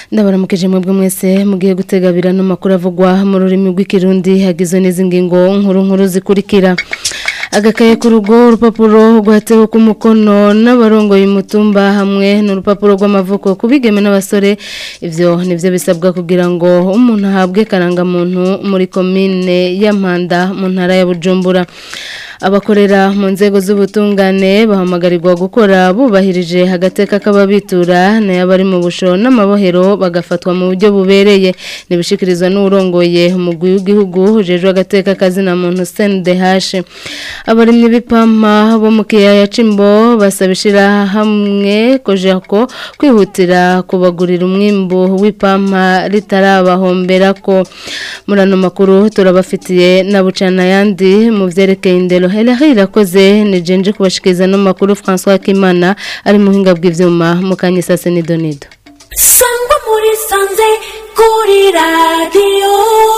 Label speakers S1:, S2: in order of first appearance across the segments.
S1: ndabaramukije mwebwe mwese mugiye gutegabira no makuru avugwa mu rurimi rw'ikirundi hagizwe n'izi ngingo nkuru nkuru zikurikira agakaye ku rugo urupapuro rwatewe ku mukono n'abarongoye umutumba hamwe n'urupapuro rw'amavuko ku bigeme n'abasore ivyo nivyo bisabwa kugira ngo umuntu ahabwe karangamuntu muri komine ya Mpanda mu ntara ya Bujumbura abakorera mu nzego z'ubutungane bahamagarirwa gukora bubahirije agateka k'ababitura n'ayabari mu busho n'amabohero bagafatwa mu buryo bubereye nibishikirizwa n'urongoye umugwi w'igihugu ujejwe agateka kazina muntu CNDH abarimye b'ipampa bo mu kiyaya cimbo basabishira hamwe kojako kwihutira kubagurira umwimbu w'ipampa ritarabahombera ko murano makuru turabafitiye na bucana yandi mu vyerekeye indero Helahi irakoze ni jenje kubashikiriza no makuru François Kimana ari muhinga bw'ivyuma mu kanyisase ni Donido
S2: Sangwa muri sanze kuri radio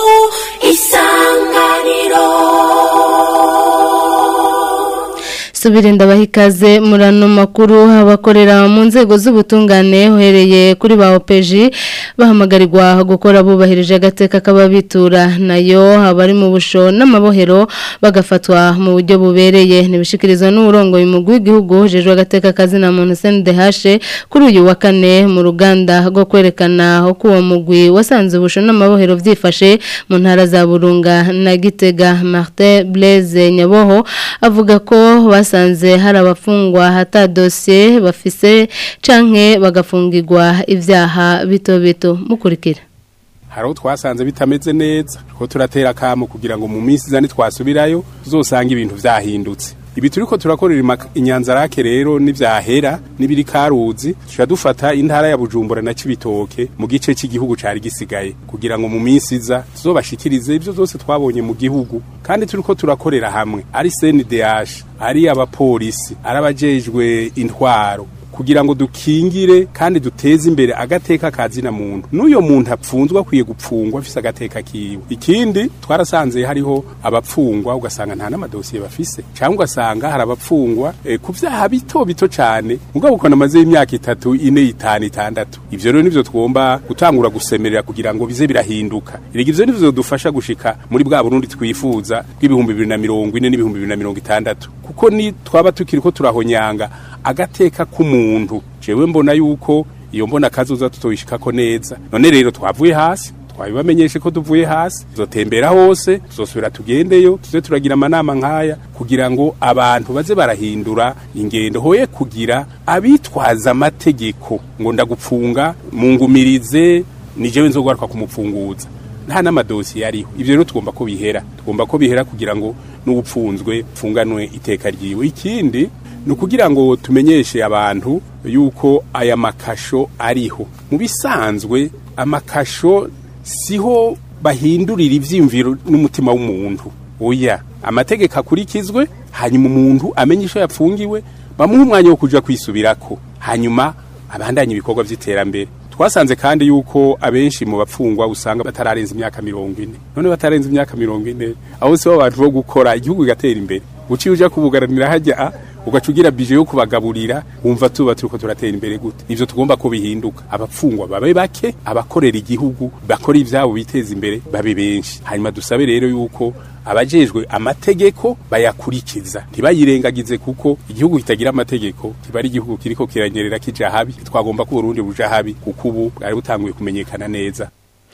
S2: isanganiro
S1: subire ndabaha ikaze murano makuru abakorera mu nzego z'ubutungane uhereye kuri ba opeji bahamagarirwa gukora bubahirije agateka k'ababitura nayo abari mu busho n'amabohero bagafatwa mu buryo bubereye ntibishikirizwa n'uburongoye umugwi w'igihugu hejejwe agateka kazina muntu CNDH kuri uyu wa kane mu ruganda rwo kwerekana uko uwo mugwi wasanze ubusho n'amabohero byifashe mu ntara za Burunga na Gitega Martin Blaise Nyaboho avuga ko basanze hari abafungwa hata dosiye bafise canke bagafungirwa ibyaha bito bito mukurikira
S3: hari aho twasanze bitameze neza ko turatera akamu kugira ngo mu minsi izani twasubirayo tuzosanga ibintu vyahindutse ibi turiko turakorera inyanzarake rero n'ivyahera n'ibiri karuzi tuca dufata intara ya Bujumbura na Cibitoke mu gice cy'igihugu cari gisigaye kugira ngo mu minsi iza tuzobashikirize ivyo zose twabonye mu gihugu kandi turiko turakorera hamwe ari CNDH ari abapolisi ari abajejwe intwaro kugira ngo dukingire kandi duteze imbere agateka kazina muntu n'uyo muntu apfunzwe akwiye gupfungwa afise agateka kiwe ikindi twarasanze hariho abapfungwa ugasanga nta n'amadosiye bafise cyangwa ugasanga hari abapfungwa e, ku vyaha bito bito cane mugabo ukona amaze y'imyaka itatu ine itanu itandatu ivyo rero nivyo twomba gutangura gusemerera kugira ngo bize birahinduka erega ivyo nivyo dufasha gushika muri bwa Burundi twifuza bw'ibihumbi bibiri na mirongo ine n'ibihumbi bibiri na mirongo itandatu kuko ni twaba tukiriko turahonyanga agateka k'umuntu jewe mbona yuko iyo mbona kazoza tutoyishikako neza none rero twavuye hasi twabibamenyeshe ko tuvuye hasi tuzotembera hose tuzosubira tugendeyo tuze turagira amanama nk'aya kugira ngo abantu baze barahindura ingendo hoye kugira abitwaza amategeko ngo ndagupfunga mungumirize ni jewe nzogaruka kumupfunguza nta n'amadosiye ariho ivyo rero tugomba ko bihera tugomba ko bihera kugira ngo n'ubupfunzwe pfunganwe iteka ryiwe ikindi ni ukugira ngo tumenyeshe abantu yuko aya makasho ariho mu bisanzwe amakasho siho bahindurira ivyiyumviro n'umutima w'umuntu oya amategeko akurikizwe hanyuma umuntu amenye isho yapfungiwe bamuha umwanya wo kuja kwisubirako hanyuma abandanye ibikorwa vy'iterambere twasanze kandi yuko abenshi mu bapfungwa usanga batararenza imyaka mirongo ine none batarenze imyaka mirongo ine aho sibo abantu bo gukora igihugu kigatera imbere uciye uja kubugaranira hajya ugaca ugira bije yo kubagaburira wumva tuba turiko turatera imbere gute ivyo tugomba ko bihinduka abapfungwa babe bake abakorera igihugu bakora ivyabo biteza imbere babe benshi hanyuma dusabe rero yuko abajejwe amategeko bayakurikiza ntibayirengagize kuko igihugu kitagira amategeko kiba ari igihugu kiriko kiranyerera kija habi twagomba ko Burundi buja habi kuko ubu bwari butanguye kumenyekana neza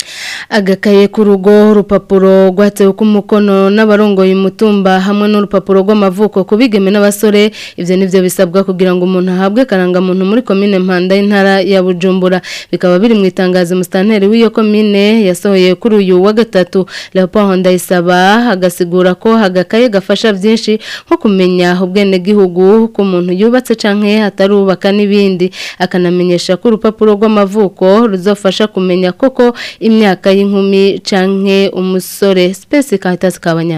S1: agakaye ku rugo urupapuro rwatewe ku mukono n'abarongoye umutumba hamwe n'urupapuro rw'amavuko ku bigeme n'abasore ibyo nivyo bisabwa kugira ngo umuntu ahabwe karangamuntu muri komine mpanda y'intara ya bujumbura bikaba biri mu itangazo musitanteri w'iyo komine yasohoye kuri uyu wa gatatu leopold ndayisaba agasigura ko agakaye gafasha byinshi nko kumenya ubwenegihugu ko umuntu yubatse canke atarubaka n'ibindi akanamenyesha ko urupapuro rw'amavuko ruzofasha kumenya koko imyaka y'inkumi canke umusore space kahitasi kabanyana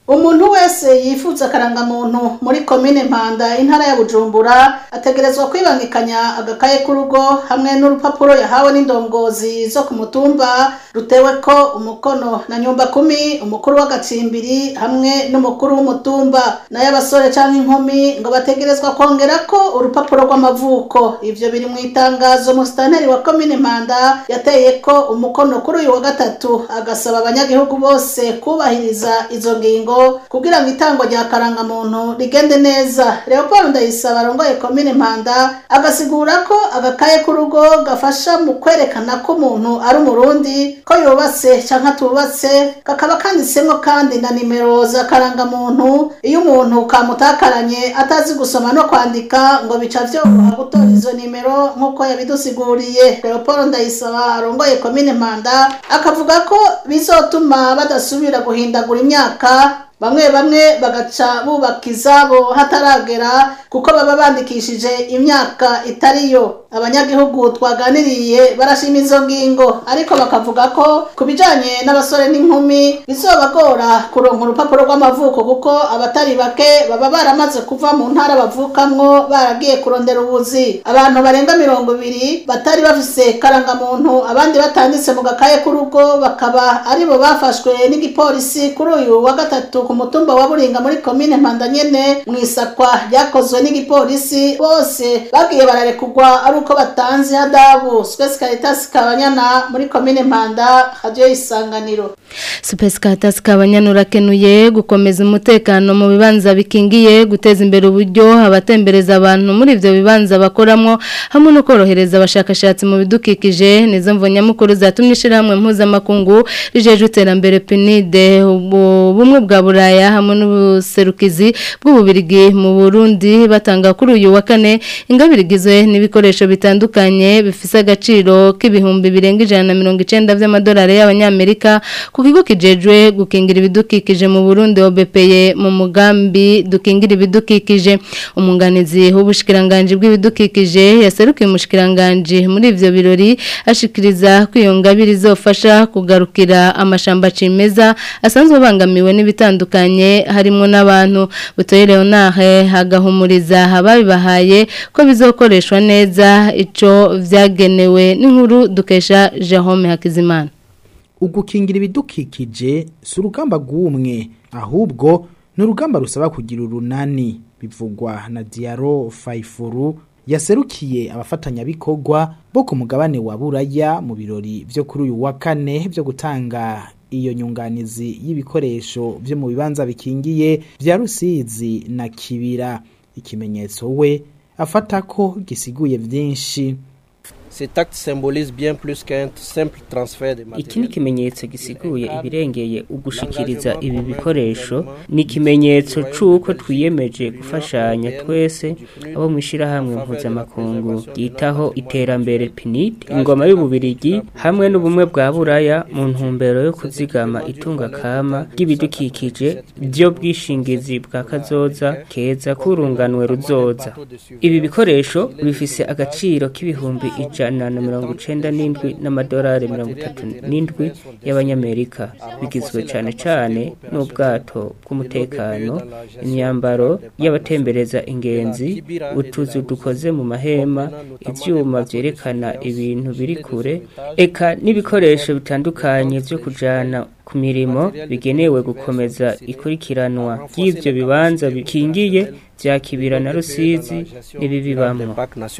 S4: umuntu wese yifuza akarangamuntu muri komine mpanda intara ya bujumbura ategerezwa kwibangikanya agakaye k'urugo hamwe n'urupapuro yahawe n'indongozi zo ku mutumba rutewe ko umukono na nyumba kumi umukuru w'agacimbiri hamwe n'umukuru w'umutumba nayo abasore cyangwa inkumi ngo bategerezwa kongera ko urupapuro rw'amavuko ivyo biri mu itangazo musitanteri wa komine mpanda yateye ko umukono kuri uyu wa gatatu agasaba abanyagihugu bose kubahiriza izo ngingo kugira ngo itangwa rya karangamuntu rigende neza leopold ndayisaba arongoye komine mpanda agasigura ko agakaye k'urugo gafasha mu kwerekana ko umuntu ari umurundi ko yubatse cyangwa atubatse kakaba kanditsemo kandi na nimero za karangamuntu iyo umuntu kamutakaranye atazi gusoma no kwandika ngo bica vyoroha gutora izo nimero nk'uko yabidusiguriye leopold ndayisaba arongoye komine mpanda akavuga ko bizotuma badasubira guhindagura imyaka bamwe bamwe bagaca bubaka izabo hataragera kuko baba bandikishije imyaka itariyo abanyagihugu twaganiriye barashima izo ngingo ariko bakavuga ko ku bijanye n'abasore n'inkumi bizobagora kuronka urupapuro rw'amavuko kuko abatari bake baba baramaze kuva mu ntara bavukamwo baragiye kurondera ubuzi abantu barenga mirongo ibiri batari bafise karangamuntu abandi batanditse mu gakaye k'urugo bakaba aribo bafashwe n'igipolisi kuri uyu wa gatatu ku mutumba wa buringa muri komine mpanda nyene mu isakwa ryakozwe n'igipolisi bose bagiye bararekugwa ari uko batanze hadabu Space Caritas Kabanyana muri komine Mpanda radio isanganiro
S1: Space Caritas Kabanyana urakenuye gukomeza umutekano mu bibanza bikingiye guteza imbere uburyo abatembereza abantu muri ivyo bibanza bakoramo hamwe no korohereza abashakashatsi mu bidukikije nizo mvonyamukuru zatumye ishirahamwe mpuzamakungu rijeje iterambere PNID ubumwe bwa Buraya hamwe n'ubuserukizi bw'ububirigi mu Burundi batanga kuri uyu wa kane ingabirigizwe n'ibikoresho bitandukanye bifise agaciro k'ibihumbi birenga ijana na mirongo icenda vy'amadolari y'abanyamerika ku kigo kijejwe gukingira ibidukikije mu Burundi OBPE mu mugambi dukingira ibidukikije umunganizi w'ubushikiranganje bw'ibidukikije yaserukiye umushikiranganje muri ivyo birori ashikiriza ko iyo ngabire izofasha kugarukira amashamba cimeza asanzwe bangamiwe n'ibitandukanye harimo n'abantu butoye Leonard hagahumuriza ababibahaye ko bizokoreshwa neza ico vyagenewe n'inkuru dukesha Jerome Hakizimana
S5: ugukingira ibidukikije si urugamba rw'umwe ahubwo ni urugamba rusaba kugira urunani bivugwa na Diaro Faifuru yaserukiye abafatanyabikorwa bo ku mugabane wa Buraya mu birori byo kuri uyu wa kane byo gutanga iyo nyunganizi y'ibikoresho byo mu bibanza bikingiye bya Rusizi na Kibira ikimenyetso we afata ko gisiguye byinshi
S6: Cet acte symbolise bien plus qu'un simple transfert de matériel.
S7: Iki ni ikimenyetso gisiguye ibirengeye ugushikiriza ibi bikoresho ni ikimenyetso c'uko twiyemeje gufashanya twese abo mu ishirahamwe mpuzamakungu ryitaho iterambere PNID ingoma y'ububirigi hamwe n'ubumwe bwa buraya mu ntumbero yo kuzigama itunga kama ry'ibidukikije byo bwishingizi bwa kazoza keza kurunganwe ruzoza ibi bikoresho bifise agaciro k'ibihumbi ijana na mirongo icenda n'indwi n'amadolari mirongo itatu n'indwi y'abanyamerika bigizwe cane cane n'ubwato bw'umutekano imyambaro y'abatembereza ingenzi utuzu dukoze mu mahema ivyuma vyerekana ibintu biri kure eka n'ibikoresho bitandukanye vyo kujana ku mirimo bigenewe gukomeza ikurikiranwa ry'ivyo bibanza bikingiye vya kibira na rusizi n'ibibibamwo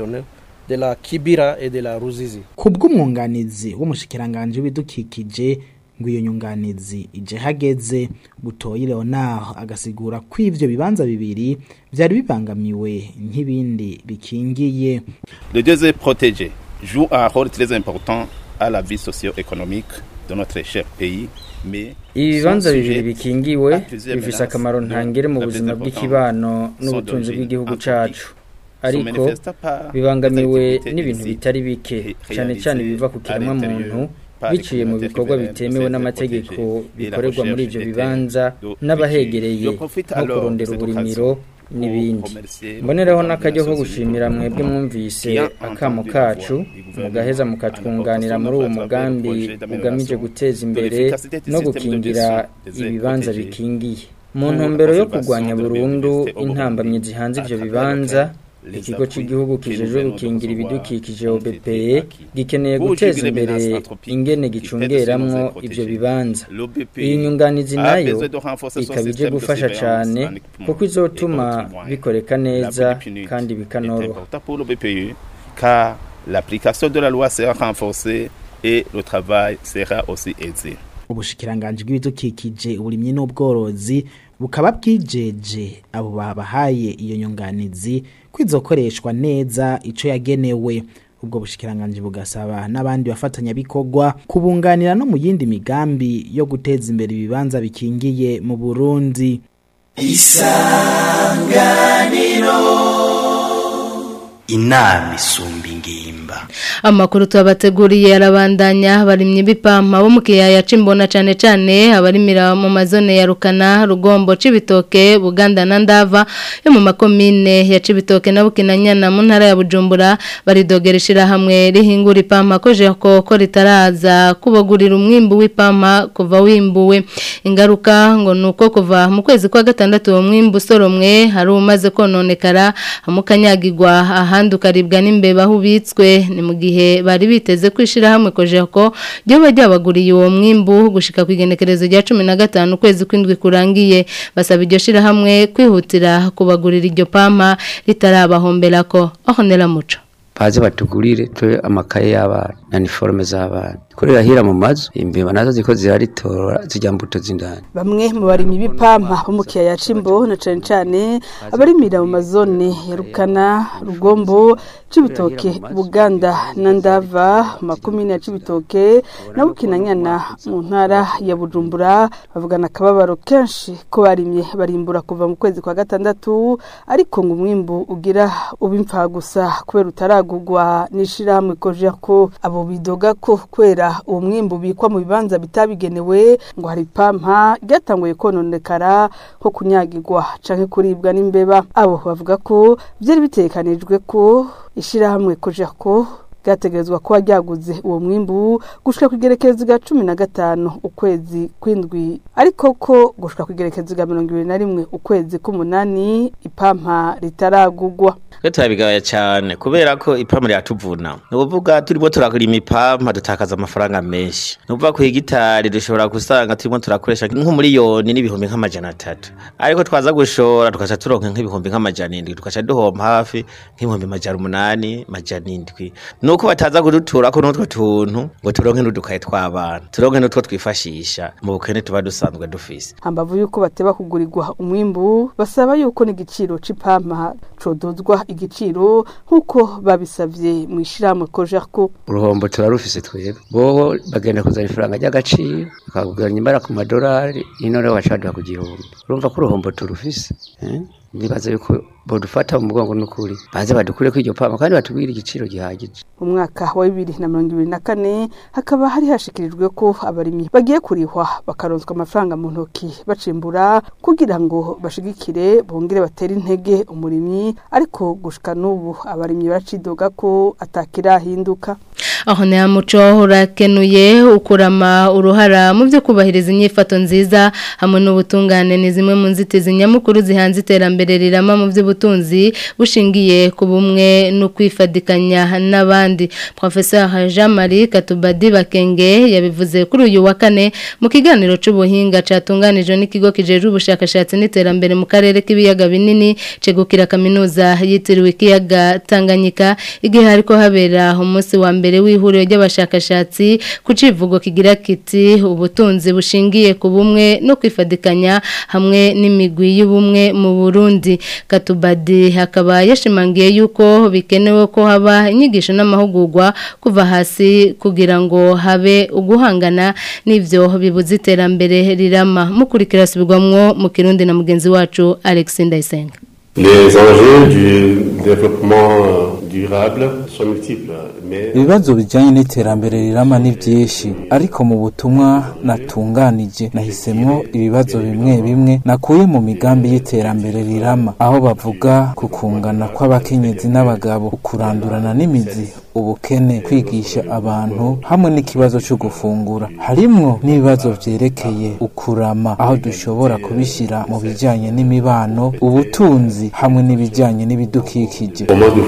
S6: de la Kibira et de la Ruzizi.
S5: Kubw'umwunganizi w'umushikiranganje w'ibidukikije ngo iyo nyunganizi ije hageze butoyi Leonard agasigura ko ivyo bibanza bibiri byari bibangamiwe nk'ibindi bikingiye.
S8: Le deuxième protégé joue un rôle très important à la vie socio-économique de notre cher pays.
S9: ibi bibanza bibiri bikingiwe bifise akamaro ntangere mu buzima bw'ikibano n'ubutunzi bw'igihugu cacu ariko bibangamiwe n'ibintu bitari bike cyane cyane biva ku kiremwa muntu biciye mu bikorwa bitemewe n'amategeko bikorerwa muri ibyo bibanza n'abahegereye nko kurondera uburimiro n'ibindi mboneraho n'akajya ko gushimira mwebwe mwumvise akamo kacu mugaheza mukatwunganira muri uwo mugambi ugamije guteza imbere no gukingira ibibanza bikingiye mu ntumbero yo kurwanya burundu intambamyi zihanze ivyo bibanza ikigo cy'igihugu kijejwe gukingira ibidukikije OBPE gikeneye guteza imbere ingene gicungeramwo ivyo bibanza iyi nyunganizi nayo ikaba ije gufasha cane kuko izotuma bikoreka neza kandi bikanoroha
S8: car l'application de la loi sera renforcée et le travail sera aussi aisé
S5: ubushikiranganje bw'ibidukikije uburimyi n'ubworozi bukaba bwijeje abo babahaye iyo nyunganizi kwizokoreshwa neza ico yagenewe ubwo bushikiranganje bugasaba n'abandi bafatanya bikorwa kubunganira no mu yindi migambi yo guteza imbere ibibanza bikingiye mu Burundi
S10: isanganiro inama isumba ingimba
S1: amakuru tubabateguriye arabandanya barimye bipampa bo mu kiyaya cimbona cane cane abarimira mu mazone ya Rukana Rugombo cibitoke Buganda na Ndava yo mu makomine ya cibitoke na Bukinanyana mu ntara ya Bujumbura baridogereshira hamwe rihingura ipampa ko jako ko ritaraza kubagurira umwimbu w'ipampa kuva wimbuwe ingaruka ngo nuko kuva mu kwezi kwa gatandatu uwo mwimbu soromwe hari umaze kononekara hamukanyagirwa ahandi ukaribwa n'imbeba aho ubitswe ni mu gihe bari biteze kwishira hamwe kojeko ryo bajya baguriye uwo mwimbu gushika ku igenekerezo rya 15 ukwezi kwindwi kurangiye basaba iryo shira hamwe kwihutira kubagurira iryo pampa ritarabahombera ko aho nera muco
S11: baze batugurire twe amakaye y'abana na niforme z'abana kurira hira mu mazu imbeba nazo ziko ziraritora zijya mbuto z'indani
S12: bamwe mu barimyi b'ipampa bo mu kiyaya c'imbo na cane cane abarimira mu mazone ya Rukana Rugombo Cibitoke Buganda na Ndava makumyabiri ya Cibitoke na Bukinanyana mu ntara ya Bujumbura bavugana akababaro kenshi ko barimye barimbura kuva mu kwezi kwa gatandatu ariko ngo umwimbu ugira ubimfa gusa kubera utaragurwa n'ishirahamwe koje ko abo bidoga ko kwera uwo mwimbu ubikwa mu bibanza bitabigenewe ngo hari pampa ryatanguye kononekara nko kunyagirwa canke kuribwa n'imbeba abo bavuga ko byari bitekanijwe ko ishirahamwe koje ko ryategerezwa kuba ryaguze uwo mwimbu gushika ku igerekezo rya cumi na gatanu ukwezi kw'indwi ariko ko gushika ku igerekezo rya mirongo ibiri na rimwe ukwezi k'umunani ipampa ritaragugwa
S13: twe turabigaya cyane kubera ko ipampa riratuvuna ni ukuvuga turimo turakora imipampa dutakaza amafaranga menshi ni ukuvuga ku hegitari dushobora gusanga turimo turakoresha nk'umuriyoni n'ibihumbi nk'amajana atatu ariko twaza gushora tugaca turonka nk'ibihumbi nk'amajana indwi tugaca duhomba hafi nk'ibihumbi majana umunani majana indwi nuko bataza kudutura ko n'utwo tuntu ngo turonke n'udukaye tw'abana turonke n'utwo twifashisha mu bukene tuba dusanzwe dufise
S12: hambavu yuko bateba kugurirwa umwimbu basaba yuko n'igiciro c'ipampa codozwa igiciro nk'uko babisavye mu ishirahamwe kojerko
S11: uruhombo turarufise twebwe boho bagenda kuzana ifaranga ry'agaciro bakaguranya imbara ku madolari ino rero bacaduha ku gihumbi urumva ko uruhombo turufise eh? nibaza yuko bodufata mu mugongo n'ukuri baze badukure ko iryo pama kandi batubwire igiciro gihagije
S12: mu mwaka wa bibiri na mirongo ibiri na kane hakaba hari hashikirijwe ko abarimyi bagiye kurihwa bakaronswa amafaranga mu ntoki bacimbura kugira ngo bashigikire bongere batere intege umurimyi ariko gushika n'ubu abarimyi baracidoga ko atakirahinduka
S1: aho ni muco urakenuye ukurama uruhara mu byo kubahiriza inyifato nziza hamwe n'ubutungane ni zimwe mu nzitizi nyamukuru zihanze iterambere rirama mu by'ubutunzi bushingiye ku bumwe no kwifadikanya n'abandi professeur Jean Marie Katubadi Bakenge yabivuze kuri uyu wa kane mu kiganiro c'ubuhinga catunganijwe n'ikigo kijeje ubushakashatsi n'iterambere mu karere k'ibiyaga binini cegukira kaminuza yitiriwe ikiyaga Tanganyika igihe hariko habera umunsi wa mbere w'ihuriro ry'abashakashatsi ku civugo kigira kiti ubutunzi bushingiye ku bumwe no kwifadikanya hamwe n'imigwi y'ubumwe mu Burundi Katubadi hakaba yashimangiye yuko bikenewe ko haba inyigisho n'amahugurwa kuva hasi kugira ngo habe uguhangana n'ivyo bibuza iterambere rirama mukurikira subirwamwo mu Kirundi na mugenzi wacu Alex Ndayisenga
S14: Les enjeux du développement durable ibibazo bijyanye n'iterambere rirama ni byinshi ariko mu butumwa natunganije nahisemwo ibibazo bimwe bimwe nakuye mu migambi y'iterambere rirama aho bavuga ku kungana kw'abakenyezi n'abagabo kurandurana n'imizi ubukene kwigisha abantu hamwe n'ikibazo cyo gufungura harimwo n'ibibazo vyerekeye ukurama aho dushobora kubishyira mu bijyanye n'imibano ubutunzi hamwe n'ibijyanye n'ibidukikije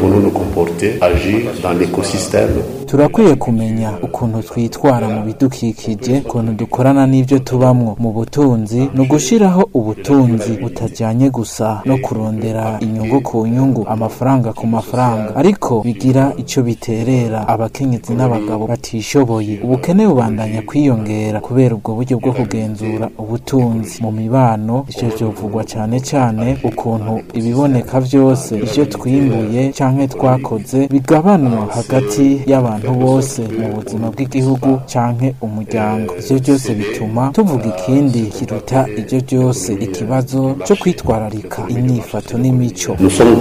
S14: turakwiye kumenya ukuntu twitwara mu bidukikije ukuntu dukorana n'ibyo tubamwo mu butunzi ni ugushyiraho ubutunzi butajyanye gusa no kurondera inyungu ku nyungu amafaranga ku mafaranga ariko bigira icyo biterera abakenyezi n'abagabo batishoboye ubukene bubandanya kwiyongera kubera ubwo buryo bwo kugenzura ubutunzi mu mibano icyo byovugwa cyane cyane ukuntu ibiboneka byose icyo twimbuye cyangwa twakoze bigabanwa hagati y'abantu bose mu buzima bw'igihugu cyangwa umuryango ibyo byose bituma tuvuga ikindi kiruta ibyo byose ikibazo cyo kwitwararika inyifato n'imico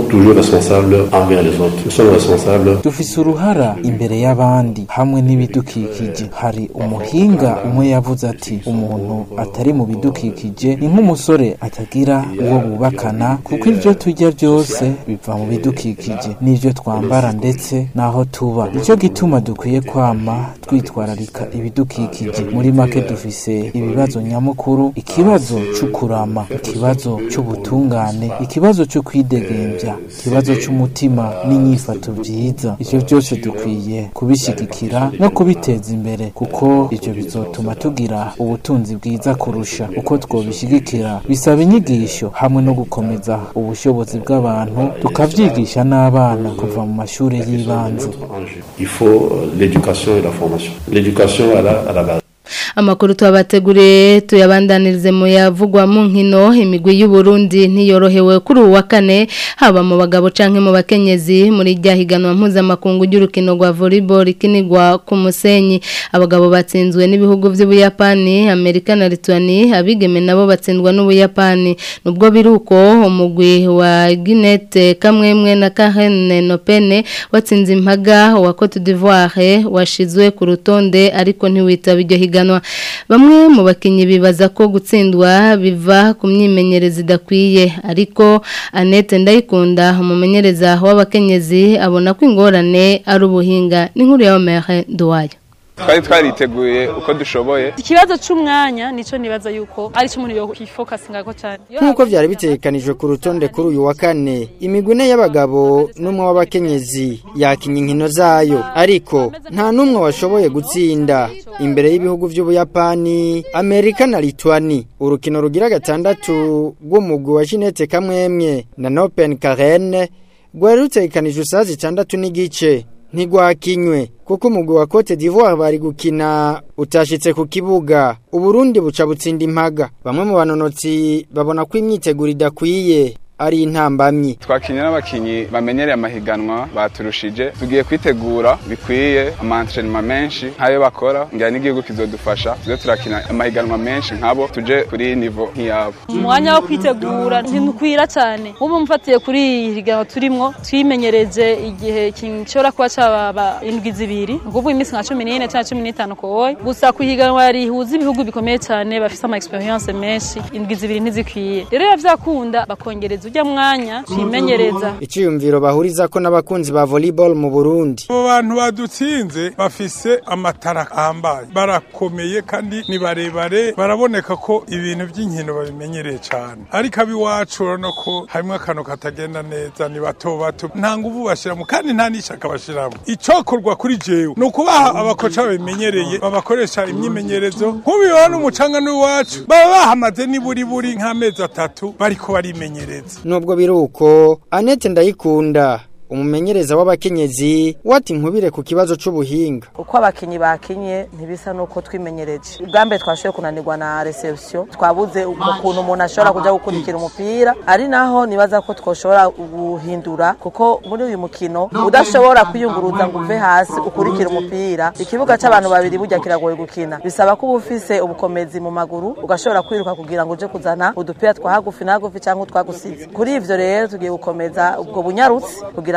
S14: dufise uruhara imbere y'abandi hamwe n'ibidukikije hari umuhinga umwe yavuze ati umuntu atari mu bidukikije ni nk'umusore atagira uwo bubakana kuko ibyo turya byose biva mu bidukikije n'ibyo twambara ndetse n'aho tuba nicyo gituma dukwiye kwama twitwararika ibidukikije muri make dufise ibibazo nyamukuru ikibazo cy'ukurama ikibazo cy'ubutungane ikibazo cyo kwidegembya ikibazo cy'umutima n'inyifato byiza ivyo byose dukwiye kubishyigikira no kubiteza imbere kuko ivyo bizotuma tugira ubutunzi bwiza kurusha uko twobishyigikira bisaba inyigisho hamwe no gukomeza ubushobozi bw'abantu tukavyigisha n'abana kuva mu mashuri y'ibanze
S15: Il faut l'éducation et la formation. L'éducation à la, à la base.
S1: amakuru tubabateguriye tuyabandanirize mu yavugwa mu nkino imigwi y'u Burundi ntiyorohewe kuri uwa kane haba mu bagabo canke mu bakenyezi muri rya higanwa mpuzamakungu ry'urukino rwa volleyball ikinigwa ku musenyi abagabo batsinzwe n'ibihugu by'ubuyapani Amerika na Lituania abigeme nabo batsindwa n'ubuyapani nubwo biruko umugwi wa Guinette kamwemwe na Karen Nopene watsinze impaga wa Cote d'Ivoire washizwe ku rutonde ariko ntiwitaba iryo higanwa bamwe mu bakinnyi bibaza ko gutsindwa biva ku myimenyereze idakwiye ariko Annette Ndayikunda umumenyereza w'abakenyezi abona ko ingorane ari ubuhinga n'inkuru ya Omer Duwayo
S16: twari twariteguye uko dushoboye
S17: ikibazo cy'umwanya nico nibaza yuko ari cyo umuntu yo kwifokasinga ko cyane
S18: nk'uko byari bitekanijwe ku rutonde kuri uyu wa kane imigwi ine y'abagabo n'umwe w'abakenyezi yakinya inkino zayo ariko nta n'umwe washoboye gutsinda imbere y'ibihugu by'ubuyapani amerika na lituani urukino rugira gatandatu rw'umugwi wa jeanette kamwemwe na nopen karen rwari rutekanijwe saa zitandatu n'igice ntigwakinywe kuko umugwi wa Cote d'Ivoire bari gukina utashitse ku kibuga uburundi buca butsinda impaga bamwe mu banonotsi babona ko imyiteguro idakwiye ari intambamyi
S16: twakinye n'abakinyi bamenyereye amahiganwa baturushije tugiye kwitegura bikwiye amantrenema menshi nk'ayo bakora ngira n'igihugu kizodufasha tuze turakina amahiganwa menshi nk'abo tuje kuri nivo nk'iyabo
S17: umwanya wo kwitegura ntimukwira cyane ubu mfatiye kuri iyi higanwa turimwo twimenyereje igihe gishobora kuba cyaba indwi zibiri ni ukuvuga iminsi nka cumi n'ine cyangwa cumi n'itanu kowoye gusa ku higanwa rihuza ibihugu bikomeye cyane bafite ama experience menshi indwi zibiri ntizikwiye rero biba byakunda bakongereza ujya mwanya twimenyereza
S18: icyiyumviro bahuriza ko n'abakunzi ba volleyball mu Burundi
S19: abo bantu badutsinze bafise amatara ahambaye barakomeye kandi ni barebare baraboneka ko ibintu by'inkino babimenyereye cyane ariko ab'iwacu urabona ko harimo akantu katagenda neza ni bato bato nta nguvu bashyiramo kandi nta n'ishaka bashyiramo icyokorwa kuri jewe ni ukubaha abakoca babimenyereye babakoresha imyimenyerezo nk'ubibona umucanga n'iwacu baba bahamaze niburi buri nk'amezi atatu bariko barimenyereza
S18: nubwo biruko Annette ndayikunda umumenyereza w'abakenyezi wati nkubire ku kibazo c'ubuhinga
S20: uko abakinyi bakinye ntibisa nuko twimenyereje ubwa mbere twashoboye kunanirwa na reception twabuze ukuntu umuntu ashobora kuja gukurikira umupira ari naho nibaza ko twoshobora guhindura kuko muri uyu mukino udashobora kwiyunguruza ngo uve hasi ukurikira umupira ikibuga c'abantu babiri burya kiragoye gukina bisaba ko uba ufise ubukomezi mu maguru ugashobora kwiruka kugira ngo uje kuzana udupira twa hagufi na hagufi cyangwa utwagusize kuri ivyo rero tugiye gukomeza ubwo bunyarutsi kugira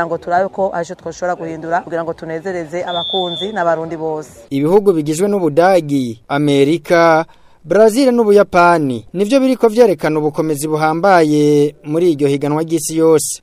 S20: kugira ngo turabe ko arico twoshobora guhindura kugira ngo tunezereze abakunzi n'abarundi bose
S18: ibihugu bigizwe n'ubudagi amerika Brazil n'ubuyapani nivyo biriko vyerekana ubukomezi buhambaye muri iryo higanwa ry'isi yose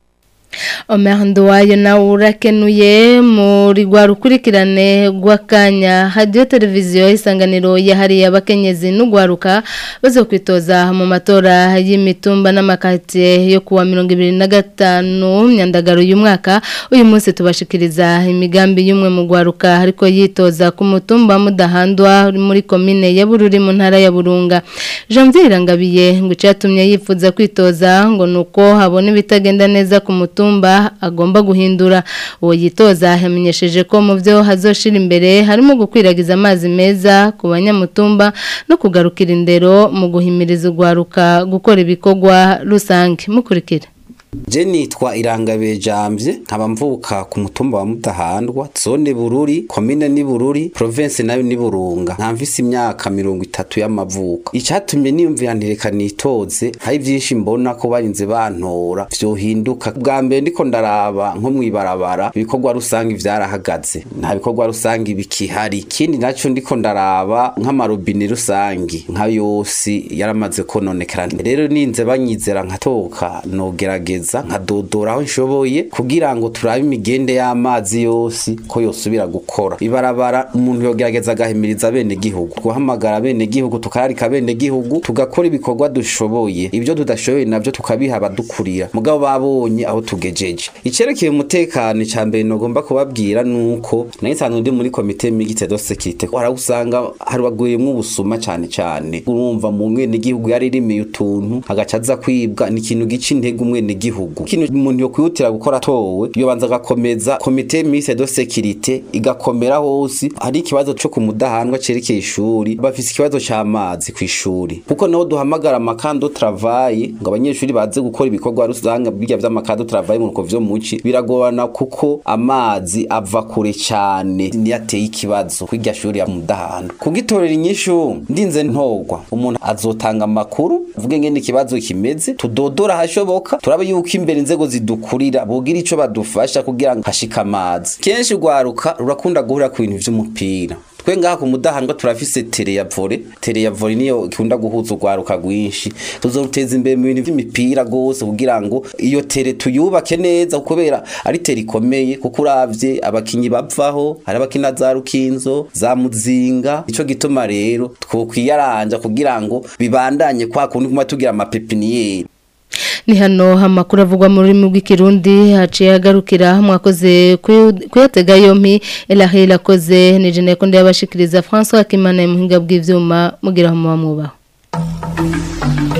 S1: Omer Nduwayo nawe urakenuye muri rwa rukurikirane rw'akanya hadiyo televiziyo isanganiro yahariye abakenyezi n'ugwaruka bazo kwitoza mu matora y'imitumba n'amakatiye yo kuwa mirongo ibiri na gatanu myandagaro uyu mwaka uyu munsi tubashikiriza imigambi y'umwe mu gwaruka ariko yitoza ku mutumba mudahandwa muri komine ya Bururi mu ntara ya Burunga Janvier Ngabiye ngo cyatumye yifuza kwitoza ngo nuko habona ibitagenda neza ku mutumba mutumba agomba guhindura uwo yitoza yamenyesheje ko mu byo hazoshira imbere harimo gukwiragiza amazi meza ku banyamutumba no kugarukira indero mu guhimiriza urwaruka gukora ibikorwa rusange mukurikira
S21: Je nitwa Irangabe Jamvye nkaba mvuka ku mutumba wa Mutahandwa zone Bururi komine ni Bururi province nayo ni Burunga nkamvise imyaka mirongo itatu y'amavuko icatumye niyumvira ntireka nitoze hari byinshi mbona ko barinze bantora vyohinduka bwa mbere ndiko ndaraba nko mwibarabara ibikorwa rusange vyarahagaze nta bikorwa rusange bikihari ikindi naco ndiko ndaraba nk'amarobine rusange nka yose yaramaze kononekara rero ninze banyizera nkatoka nogerageza neza nkadodora aho nshoboye kugira ngo turabe imigende y'amazi yose ko yosubira gukora ibarabara umuntu yogerageza agahimiriza bene gihugu guhamagara bene gihugu tukararika bene gihugu tugakora ibikorwa dushoboye ibyo tudashoboye navyo tukabiha abadukurira mugabo babonye aho tugejeje icerekeye umutekano ca mbere nogomba kubabwira nuko nayo nsanzwe ndi muri komite migite de sécurité haragusanga harwaguyemwo ubusuma cane cane urumva mu mwene gihugu yaririmiye utuntu agaca aza kwibwa ni ikintu gica intege umwene gihugu ikintu umuntu yokwihutira gukora atowe yobanza agakomeza komite mise de sécurité igakomera hose hari ikibazo co ku mudahanwa cerekeye ishuri bafise ikibazo c'amazi kw'ishuri kuko naho duhamagara amakando travail ngo abanyeshuri baze gukora ibikorwa rusange birya vy'amakando travail mu ruko vyo muci biragorana kuko amazi ava kure cane niyateye ikibazo kw'irya shuri ya mudahanwa kugitorera inyishu ndinze ntogwa umuntu azotanga amakuru uvuge ngene ikibazo kimeze tudodora hashoboka turabe yuko imbere inzego zidukurira bogira ico badufasha kugira ngo hashika amazi kenshi rwaruka rurakunda guhura ku bintu vy'umupira twe ngaha ku mudahanwa turafise tere ya vore tere ya vore niyo ikunda guhuza urwaruka rwinshi tuzoruteza imbere mu bintu vy'imipira gose kugira ngo iyo tere tuyubake neza kubera ari tere ikomeye kuko uravye abakinyi bavaho hari abakina za rukinzo za muzinga ico gituma rero twokwiyaranja kugira ngo bibandanye kwa kundi kuma tugira amapepiniyeri
S1: ni hano amakuru avugwa mu rurimi rw'ikirundi haciye agarukira mwakoze kuyatega yompi elahera akoze ni jene ko ndabashikiriza François Kimana muhinga bw'ivyuma mugira mu mwubaho